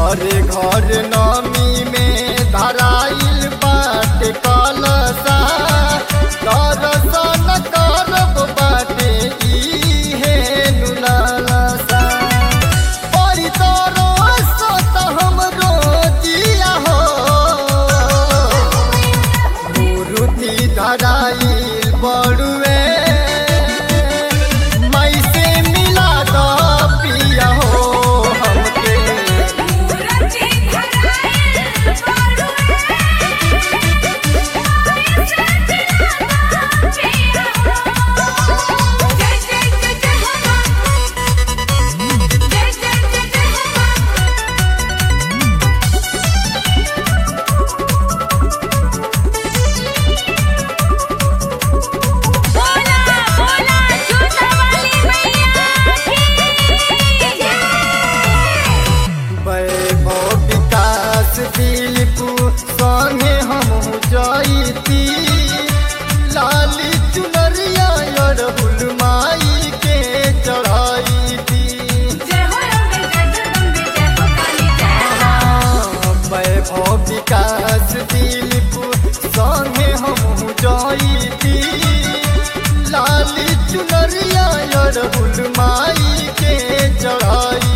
घरे घर नमी में धराइल बाटे कलसा दर्शन करब बाटे इहे नुलालसा बड़ी तरस त हमरो जिया हो मूर्ति धराइल बड़ुए मई से मिला दो पिया हो हमके मूरति धराइल बारुए से दिलाना पिया हो जय जय जय जय हो जय जय जय जय हो बोला बोला झूठा वाली मैया की जय वैभव विकास दिलपु संगे हम जईती लाली चुनरिया अड़हुल माई के चढ़ाईती जय हो रंग जगदम्बे जय हो काली जय वैभव विकास दिलपु संगे हम जईती लाली चुनरिया अड़हुल माई के चढ़ाई